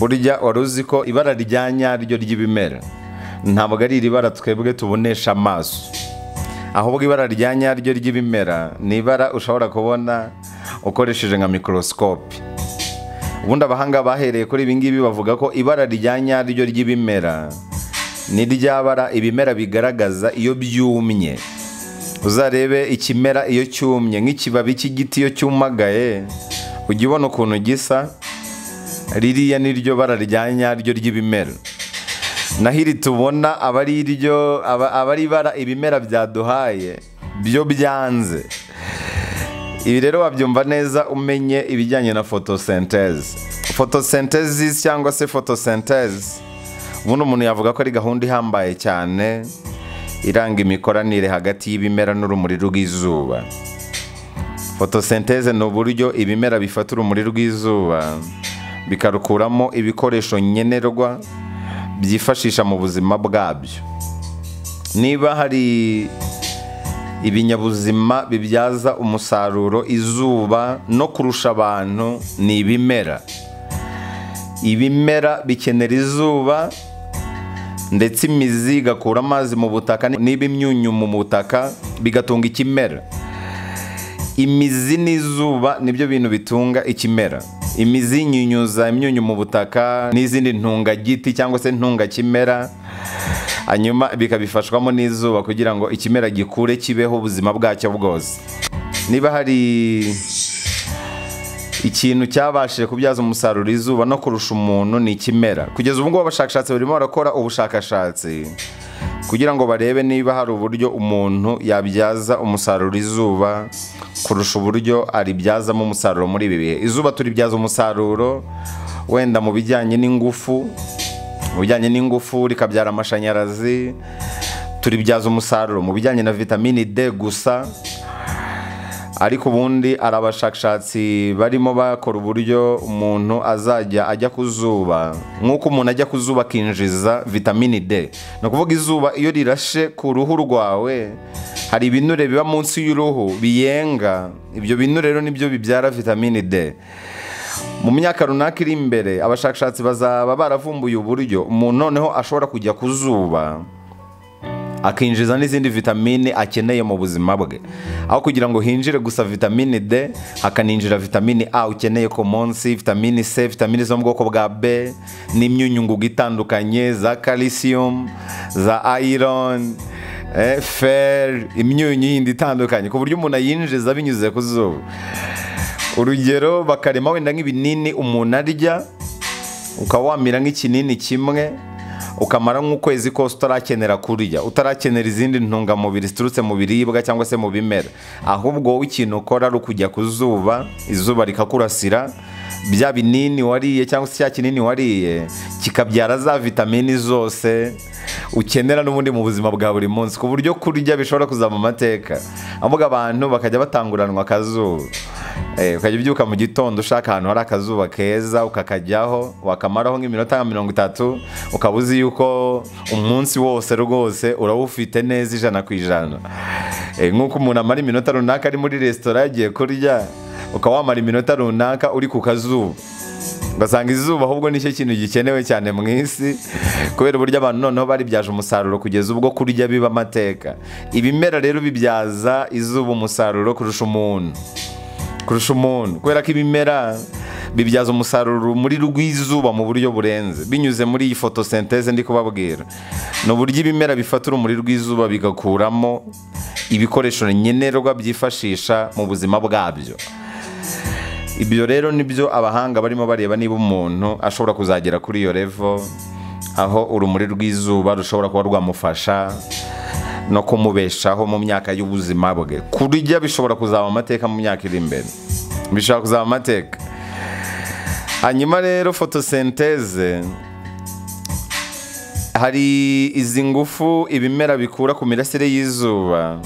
burya wari uzi ko ibara rya nyaryo ry'ibimera ntabwo ari iri bara twebwe tubonesha amaso ahubwo ibara rya nyaryo ry'ibimera ni ibara ushobora kubona ukoresheje nka mikorosikope ubundi abahanga bahereye kuri ibi ngibi bavuga ko ibara rya nyaryo ry'ibimera ni rya bara ibimera bigaragaza iyo byumye uzarebe ikimera iyo cyumye nk'ikibabi cy'igiti iyo cyumagaye ujya ubona ukuntu gisa ririya ni ryo bara rya nyaryo ry'ibimera naho iri tubona aba ari iryo aba ari ibara ibimera byaduhaye byo byanze ibi rero wabyumva neza umenye ibijyanye na fotosenteze fotosenteze cyangwa se fotosenteze ubundi umuntu yavuga ko ari gahunda ihambaye cyane iranga imikoranire hagati y'ibimera n'urumuri rw'izuba fotosenteze ni uburyo ibimera bifata urumuri rw'izuba bikarukuramo ibikoresho nkenerwa byifashisha mu buzima bwabyo niba hari ibinyabuzima bibyaza umusaruro izuba no kurusha abantu ni ibimera ibimera bikenera izuba ndetse imizi igakura amazi mu butaka n'ibimyunyu mu butaka bigatunga ikimera imizi n'izuba nibyo bintu bitunga ikimera imizi yinyunyuza imyunyu mu butaka n'izindi ntungagiti cyangwa se ntungakimera hanyuma bikabifashwamo n'izuba kugira ngo ikimera gikure kibeho ubuzima bwacyo bwose niba hari ikintu cyabashije kubyaza umusaruro izuba no kurusha umuntu ni ikimera kugeza ubu ngubu abashakashatsi barimo barakora ubushakashatsi kugira ngo barebe niba hari uburyo umuntu yabyaza umusaruro izuba kurusha uburyo aribyazamo umusaruro muri ibi bihe izuba turibyaza umusaruro wenda mu bijyanye n'ingufu mu bijyanye n'ingufu rikabyara amashanyarazi turibyaza umusaruro mu bijyanye na vitamini d gusa ariko ubundi hari abashakashatsi barimo bakora uburyo umuntu azajya ajya ku zuba nk'uko umuntu ajya ku zuba akinjiza vitamini d ni ukuvuga izuba iyo rirashe ku ruhu rwawe hari ibinure biba munsi y'uruhu biyenga ibyo binure rero nibyo bibyara vitamini d mu myaka runaka iri imbere abashakashatsi bazaba baravumbuye uburyo umuntu noneho ashobora kujya ku zuba akinjiza n'izindi vitamine akeneye mu buzima bwe aho kugira ngo hinjire gusa vitamine d hakaninjira vitamine a ukeneye ku munsi vitamine c vitamine zo mu bwoko bwa b n'imyunyungugu itandukanye za calcium za iron fer imyunyu yindi itandukanye ku buryo umuntu ayinjiza binyuze ku zuba urugero bakarema wenda nk'ibinini umuntu arya ukaba wamira nk'ikinini kimwe ukamara nk'ukwezi kose utarakenera kurya utarakenera izindi ntungamubiri ziturutse mu biribwa cyangwa se mu bimera ahubwo wowe ikintu ukora ari ukujya ku zuba izuba rikakurasira bya binini wariye cyangwa se cya kinini wariye kikabyara za vitamini zose ukenera n'ubundi mu buzima bwa buri munsi ku buryo kurya bishobora kuzaba amateka ahubwo abantu bakajya batanguranwa akazuba ukajya ubyuka mu gitondo ushaka ahantu hari akazuba keza ukakajyaho wakamaraho nk'iminota nka mirongo itatu ukaba uzi yuko umunsi wose rwose urawufite neza ijana ku ijana nk'uko umuntu amara iminota runaka ari muri resitora yagiye kurya ukaba wamara iminota runaka uri ku kazuba ugasanga izuba ahubwo nicyo kintu gikenewe cyane mu isi kubera uburyo abantu noneho baribyaje umusaruro kugeza ubwo kurya biba amateka ibimera rero bibyaza izuba umusaruro kurusha umuntu kurusha umuntu kubera ko ibimera bibyaza umusaruro muri rw'izuba mu buryo burenze binyuze muri iyi fotosenteze ndi kubabwira ni uburyo ibimera bifata urumuri rw'izuba bigakuramo ibikoresho nkenerwa byifashisha mu buzima bwabyo ibyo rero nibyo abahanga barimo bareba niba umuntu ashobora kuzagera kuri iyo revo aho urumuri rw'izuba rushobora kuba rwamufasha no kumubeshaho mu myaka y'ubuzima bwe kurya bishobora kuzaba amateka mu myaka iri imbere bishobora kuzaba amateka hanyuma rero fotosenteze hari izi ngufu ibimera bikura ku mirasire y'izuba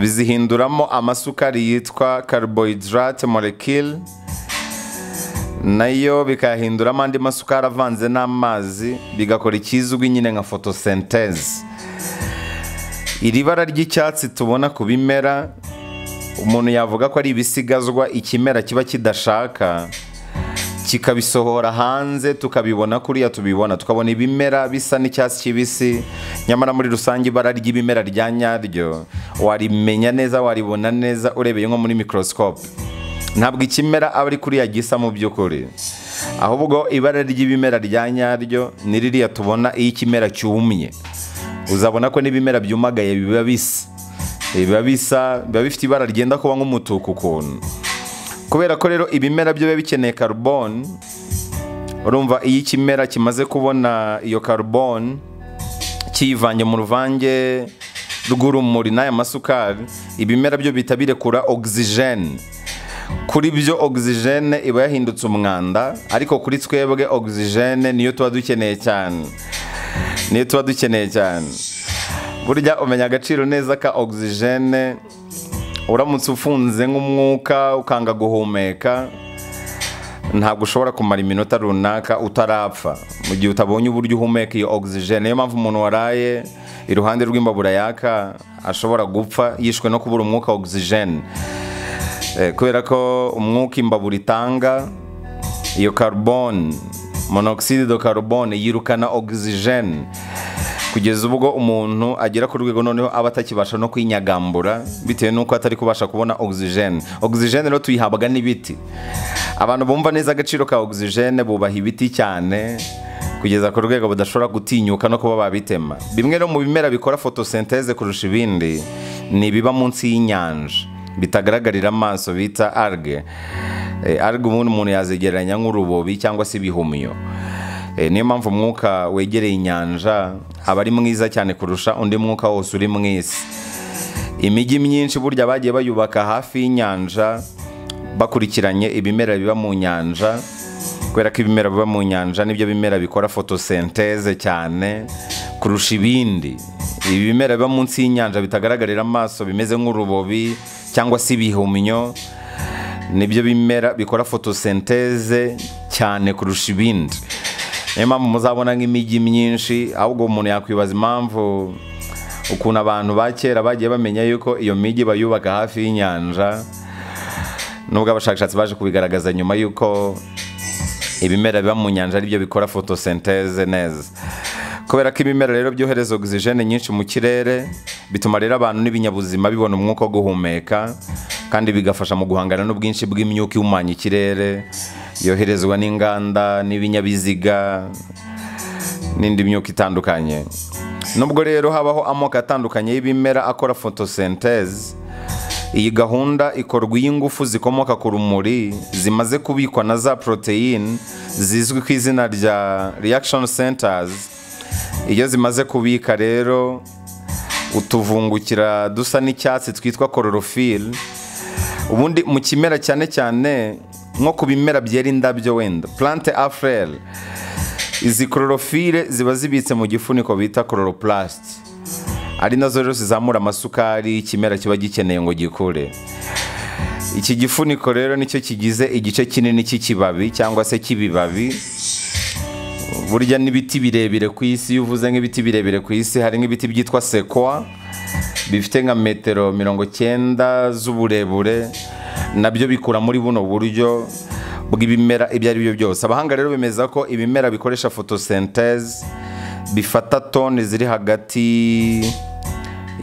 bizihinduramo amasukari yitwa carbohydrate molecule nayo bikayahinduramo andi masukari avanze n'amazi bigakora ikizwi nyine nka fotosenteze iri bara ry'icyatsi tubona ku bimera umuntu yavuga ko ari ibisigazwa ikimera kiba kidashaka kikabisohora hanze tukabibona kuriya tubibona tukabona ibimera bisa n'icyatsi kibisi nyamara muri rusange ibara ry'ibimera rya nyaryo warimenya neza waribona neza urebeye nko muri mikorosikope ntabwo ikimera aba ari kuriya gisa mu by'ukuri ahubwo ibara ry'ibimera rya nyaryo ni ririya tubona iyo ikimera cyumye uzabona ko n'ibimera byumagaye biba bisa biba bisa biba bifite ibara ryenda kuba nk'umutuku ukuntu kubera ko rero ibimera byo biba bikeneye karuboni urumva iyo ikimera kimaze kubona iyo karuboni kiyivanye mu ruvange rw'urumuri n'aya masukari ibimera byo bihita birekura ogisijeni kuri byo ogisijene iba yahindutse umwanda ariko kuri twebwe ogisijene niyo tuba dukeneye cyane niyo tuba dukeneye cyane burya umenya agaciro neza ka ogisijene uramutse ufunze nk'umwuka ukanga guhumeka ntabwo ushobora kumara iminota runaka utarapfa mu gihe utabonye uburyo uhumeka iyo ogisijene niyo mpamvu umuntu waraye iruhande rw'imbabura yaka ashobora gupfa yishwe no kubura umwuka ogisijene kubera ko umwuka imbabura itanga iyo karuboni monoxide do karuboni yirukana ogisijene kugeza ubwo umuntu agera ku rwego noneho aba atakibasha no kwinyagambura bitewe n'uko atari kubasha kubona ogisijene ogisijene rero tuyihabwa n'ibiti abantu bumva neza agaciro ka ogisijene bubaha ibiti cyane kugeza ku rwego badashobora gutinyuka no kuba babitema bimwe no mu bimera bikora fotosenteze kurusha ibindi ni ibiba munsi y'inyanja bitagaragarira amaso bita arge arge ubundi umuntu yazegeranya nk'urubobi cyangwa se ibihumyo niyo mpamvu umwuka wegereye inyanja aba ari mwiza cyane kurusha undi mwuka wose uri mu isi imijyi myinshi burya bagiye bayubaka hafi y'inyanja bakurikiranye ibimera biba mu nyanja kubera ko ibimera biba mu nyanja nibyo bimera bikora fotosenteze cyane kurusha ibindi ibimera biba munsi y'inyanja bitagaragarira amaso bimeze nk'urubobi cyangwa se ibihumyo nibyo bimera bikora fotosenteze cyane kurusha ibindi niyo mpamvu muzabona nk'imijyi myinshi ahubwo umuntu yakwibaza impamvu ukuntu abantu ba kera bagiye bamenya yuko iyo mijyi bayubaka hafi y'inyanja nubwo abashakashatsi baje kubigaragaza nyuma y'uko ibimera biba mu nyanja aribyo bikora fotosenteze neza kubera ko ibimera rero byohereza ogisijene nyinshi mu kirere bituma rero abantu n'ibinyabuzima bibona umwuka wo guhumeka kandi bigafasha mu guhangana n'ubwinshi bw'imyuka ihumanya ikirere yoherezwa n'inganda n'ibinyabiziga n'indi myuka itandukanye nubwo rero habaho amoko atandukanye y'ibimera akora fotosenteze iyi gahunda ikorwa iyo ingufu zikomoka ku rumuri zimaze kubikwa na za poroteyine zizwi ku izina rya reaction centers iyo zimaze kubika rero utuvungukira dusa n'icyatsi twitwa kororofili ubundi mu kimera cyane cyane nko ku bimera byera indabyo wenda plante afurere izi kororofile ziba zibitse mu gifuniko bita kororopulasiti ari nazo rero zizamura amasukari ikimera kiba gikeneye ngo gikure iki gifuniko rero nicyo kigize igice kinini cy'ikibabi cyangwa se cy'ibibabi burya n'ibiti birebire ku isi iyo uvuze nk'ibiti birebire ku isi hari nk'ibiti byitwa sekwa bifite nka metero mirongo cyenda z'uburebure nabyo bikura muri buno buryo bw'ibimera ibyo ari byo byose abahanga rero bemeza ko ibimera bikoresha fotosenteze bifata toni ziri hagati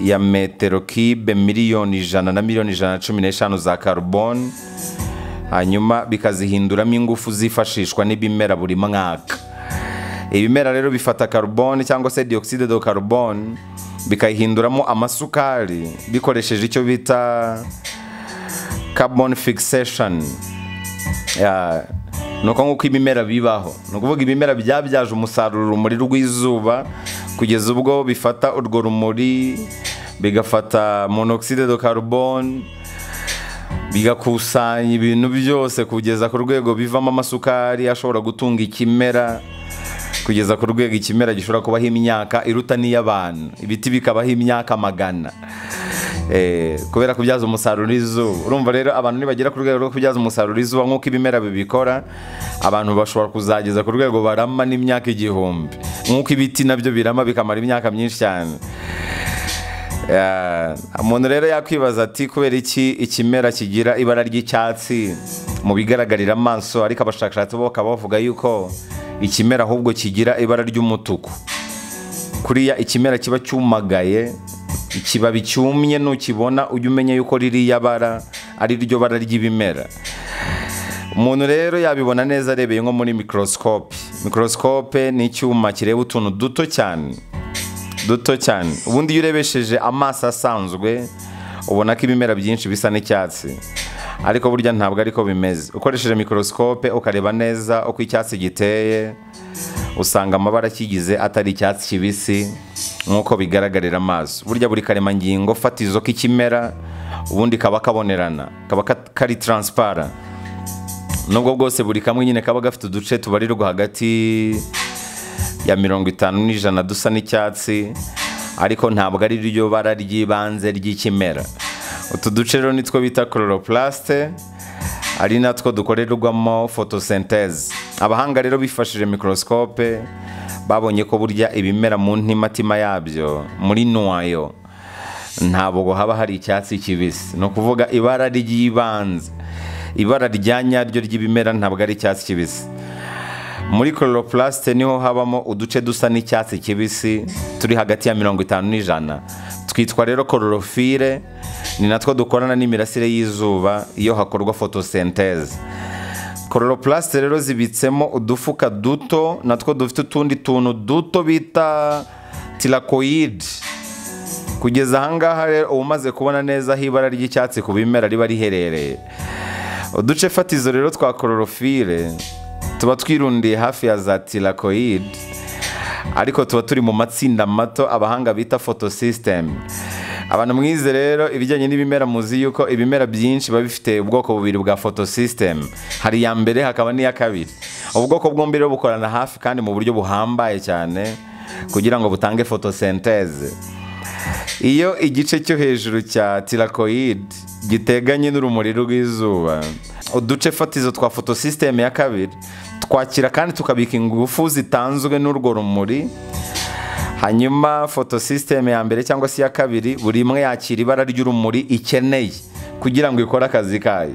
ya metero kibe miliyoni ijana na miliyoni ijana na cumi n'eshanu za karuboni hanyuma bikazihinduramo ingufu zifashishwa n'ibimera buri mwaka ibimera rero bifata karuboni cyangwa se dioxide do karuboni bikayihinduramo amasukari bikoresheje icyo bita carbon fixation ni uko nguko ibimera bibaho ni ukuvuga ibimera byabyaje umusaruro urumuri rw'izuba kugeza ubwo bifata urwo rumuri bigafata monoxide do karuboni bigakusanya ibintu byose kugeza ku rwego bivamo amasukari ashobora gutunga ikimera kugeza ku rwego ikimera gishobora kubaho imyaka iruta n'iy'abantu ibiti bikabaho imyaka magana kubera kubyaza umusaruro izuba urumva rero abantu nibagera ku rwego rwo kubyaza umusaruro izuba nk'uko ibimera bibikora abantu bashobora kuzageza ku rwego barama n'imyaka igihumbi nk'uko ibiti nabyo birama bikamara imyaka myinshi cyane Yeah. umuntu rero yakwibaza ati kubera iki ikimera kigira ibara ry'icyatsi mu bigaragarira amaso ariko abashakashatsi bo bakaba bavuga yuko ikimera ahubwo kigira ibara ry'umutuku kuriya ikimera kiba cyumagaye ikibabi cyumye nukibona ujya umenya yuko ririya bara ari ryo bara ry'ibimera umuntu rero yabibona neza arebeye nko muri mikorosikope mikorosikope ni icyuma kireba utuntu duto cyane duto cyane ubundi iyo urebesheje amaso asanzwe ubona ko ibimera byinshi bisa n'icyatsi ariko burya ntabwo ariko bimeze ukoresheje mikorosikope ukareba neza uko icyatsi giteye usanga amabara akigize atari icyatsi kibisi nk'uko bigaragarira amaso burya buri karemangingo fatizo k'ikimera ubundi kaba kabonerana kaba ka- kari taransipara nubwo bwose buri kamwe nyine kaba gafite uduce tubarirwa hagati ya mirongo itanu n'ijana dusa n'icyatsi ariko ntabwo ari ryo bara ry'ibanze ry'ikimera utu duce rero nitwo bita chloroplaste ari natwo dukorerwamo photosynthèse abahanga rero bifashishije microscope babonye ko burya ibimera mu ntimatima yabyo muri nuwayo ntabwo haba hari icyatsi kibisi ni ukuvuga ibara ry'ibanze ibara rya nyaryo ry'ibimera ntabwo ari icyatsi kibisi muri chloroplaste niho habamo uduce dusa n'icyatsi kibisi turi hagati ya mirongo itanu n'ijana twitwa rero chlorophylle ni natwo dukorana n'imirasire y'izuba iyo hakorwa photosynthèse chloroplaste rero zibitsemo udufuka duto natwo dufite utundi tuntu duto bita tirakoyide kugeza ahangaha rero uba umaze kubona neza aho ibara ry'icyatsi ku bimera riba riherereye uduce fatizo rero twa kororofire tuba twirundiye hafi ya za tirakoyide ariko tuba turi mu matsinda mato abahanga bita fotosisiteme abantu mwize rero ibijyanye n'ibimera muzi yuko ibimera byinshi biba bifite ubwoko bubiri bwa fotosisiteme hari iya mbere hakaba n'iya kabiri ubu bwoko bwombi rero bukorana hafi kandi mu buryo buhambaye cyane kugira ngo butange fotosenteze iyo igice cyo hejuru cya tirakoyide giteganye n'urumuri rw'izuba uduce fatizo twa fotosisiteme ya kabiri twakira kandi tukabika ingufu zitanzwe n'urwo rumuri hanyuma fotosisiteme ya mbere cyangwa se iya kabiri buri imwe yakira ibara ry'urumuri ikeneye kugira ngo ikore akazi kayo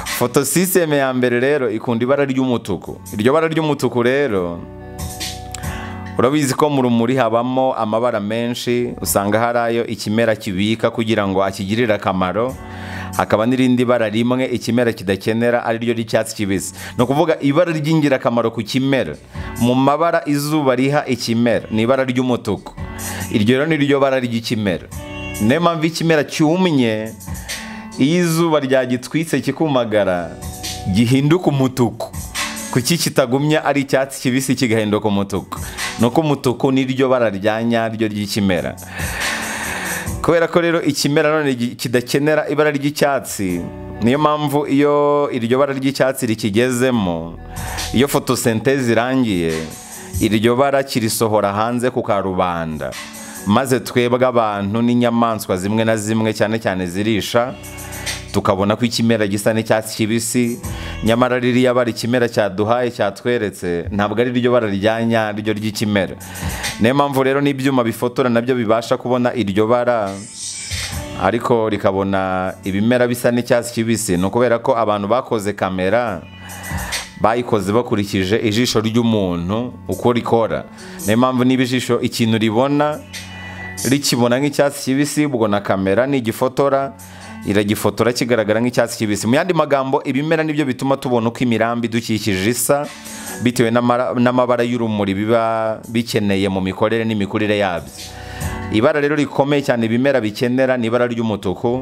fotosisiteme ya mbere rero ikunda ibara ry'umutuku iryo bara ry'umutuku rero urabizi ko mu rumuri habamo amabara menshi usanga hari ayo ikimera kibika kugira ngo akigirire akamaro hakaba n'irindi bara rimwe ikimera kidakenera ariryo ry'icyatsi kibisi ni ukuvuga ibara ry'ingirakamaro ku kimera mu mabara izuba riha ikimera ni ibara ry'umutuku iryo rero ni ryo bara ry'ikimera niyo mpamvu ikimera cyumye iyo izuba ryagitwitse kikumagara gihinduka umutuku kuki kitagumya ari icyatsi kibisi kigahinduka umutuku ni uko umutuku niryo bara rya nyaryo ry'ikimera kubera ko rero ikimera none gi- kidakenera ibara ry'icyatsi niyo mpamvu iyo iryo bara ry'icyatsi rikigezemo iyo fotosenteze irangiye iryo bara kirisohora hanze ku karubanda maze twebwe abantu n'inyamaswa zimwe na zimwe cyane cyane zirisha tukabona ko ikimera gisa n'icyatsi kibisi nyamara ririya bara ikimera cyaduhaye cyatweretse ntabwo ari ryo bara rya nyaryo ry'ikimera niyo mpamvu rero n'ibyuma bifotora nabyo bibasha kubona iryo bara ariko rikabona ibimera bisa n'icyatsi kibisi ni ukubera ko abantu bakoze kamera bayikoze bakurikije ijisho ry'umuntu uko rikora niyo mpamvu niba ijisho ikintu ribona rikibona nk'icyatsi kibisi ubwo na kamera nigifotora iragifotora kigaragara nk'icyatsi kibisi mu yandi magambo ibimera nibyo bituma tubona uko imirambi idukikije isa bitewe n'amara- n'amabara y'urumuri biba bikeneye mu mikorere n'imikurire yabyo ibara rero rikomeye cyane ibimera bikenera ni ibara ry'umutuku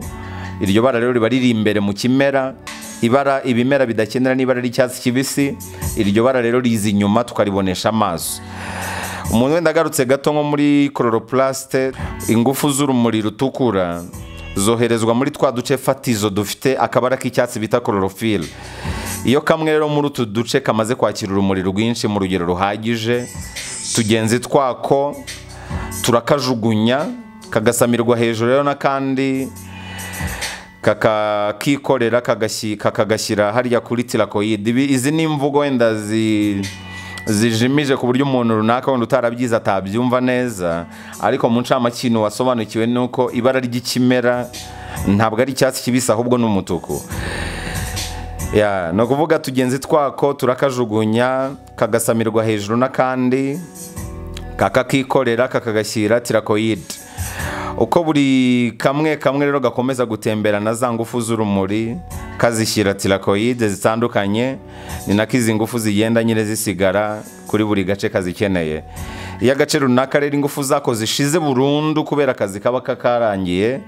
iryo bara rero riba riri imbere mu kimera ibara ibimera bidakenera n'ibara ry'icyatsi kibisi iryo bara rero riza inyuma tukaribonesha amaso umuntu wenda agarutse gato nko muri chloroplaste ingufu z'urumuri rutukura zoherezwa muri twa duce fatizo dufite akabara k'icyatsi bita chlorophylle iyo kamwe rero muri utu duce kamaze kwakira urumuri rwinshi mu rugero ruhagije tugenzi twako turakajugunya kagasamirwa hejuru rero n'akandi kakakikorera kakagashyi- kakagashyira hariya kuri tirakoyide ibi izi ni imvugo wenda zi zijimije ku buryo umuntu runaka wenda utarabyize atabyumva neza ariko mu ncamakintu wasobanukiwe nuko ibara ry'ikimera ntabwo ari icyatsi kibisi ahubwo ni umutuku Ya, ni ukuvuga tugenzi twako turakajugunya kagasamirwa hejuru n'akandi kakakikorera kakagashyira tirakoyide uko buri kamwe kamwe rero gakomeza gutembera na za ngufu z'urumuri kazishyira tirakoyide zitandukanye ni nako izi ngufu zigenda nyine zisigara kuri buri gace kazikeneye iyo agace runaka rero ingufu zako zishize burundu kubera akazi kaba kakarangiye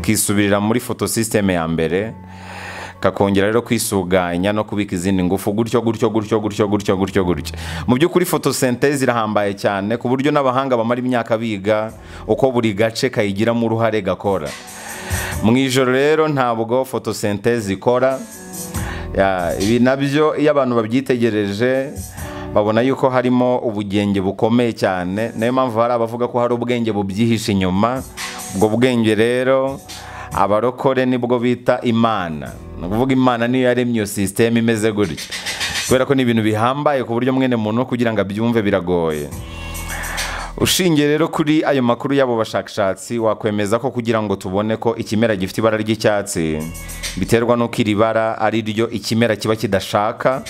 kisubirira muri fotosisiteme ya mbere kakongera rero kwisuganya no kubika izindi ngufu gutyo gutyo gutyo gutyo gutyo gutyo gutyo mu by'ukuri fotosenteze irahambaye cyane ku buryo n'abahanga bamara imyaka biga uko buri gace kayigiramo uruhare gakora mu ijoro rero ntabwo fotosenteze ikora Ya, ibi nabyo iyo abantu babyitegereje babona yuko harimo ubugenge bukomeye cyane niyo mpamvu hari abavuga ko hari ubwenge bubyihishe inyuma ubwo bwenge rero abarokore nibwo bita imana ni ukuvuga imana niyo yaremye iyo sisiteme imeze gutya kubera ko ni ibintu bihambaye ku buryo mwene muntu kugira ngo abyumve biragoye ushingiye rero kuri ayo makuru y'abo bashakashatsi wakwemeza ko kugira ngo tubone ko ikimera gifite ibara ry'icyatsi biterwa n'uko iri bara ari ryo ikimera kiba kidashaka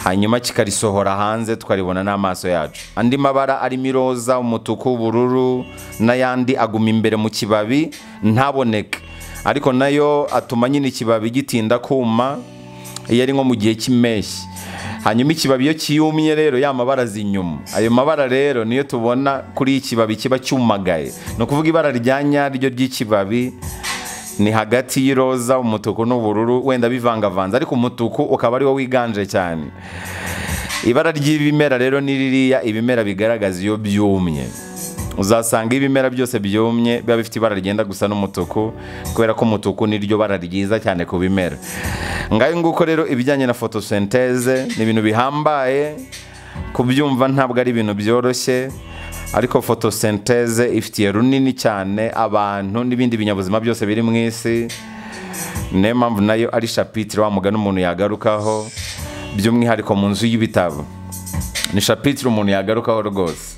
hanyuma kikarisohora hanze tukaribona n'amaso yacu andi mabara arimo iroza umutuku ubururu n'ayandi aguma imbere mu kibabi ntaboneke ariko nayo atuma nyine ikibabi gitinda kuma iyo ari nko mu gihe cy'impeshyi hanyuma ikibabi iyo kiyumye rero ya mabara aza inyuma ayo mabara rero niyo tubona kuri iki kibabi kiba cyumagaye ni ukuvuga ibara rya nyaryo ry'ikibabi ni hagati y'iroza umutuku n'ubururu wenda bivangavanze ariko umutuku ukaba ari wo wiganje cyane ibara ry'ibimera rero ni ririya ibimera bigaragaza iyo byumye uzasanga ibimera byose byumye biba bifite ibara ryenda gusa n'umutuku kubera ko umutuku niryo bara ryiza cyane ku bimera ngayo nguko rero ibijyanye na fotosenteze ni ibintu bihambaye kubyumva ntabwo ari ibintu byoroshye ariko fotosenteze ifitiye runini cyane abantu n'ibindi binyabuzima byose biri mu isi niyo mpamvu nayo ari shapitire wa mugani umuntu yagarukaho by'umwihariko mu nzu y'ibitabo ni shapitire umuntu yagarukaho rwose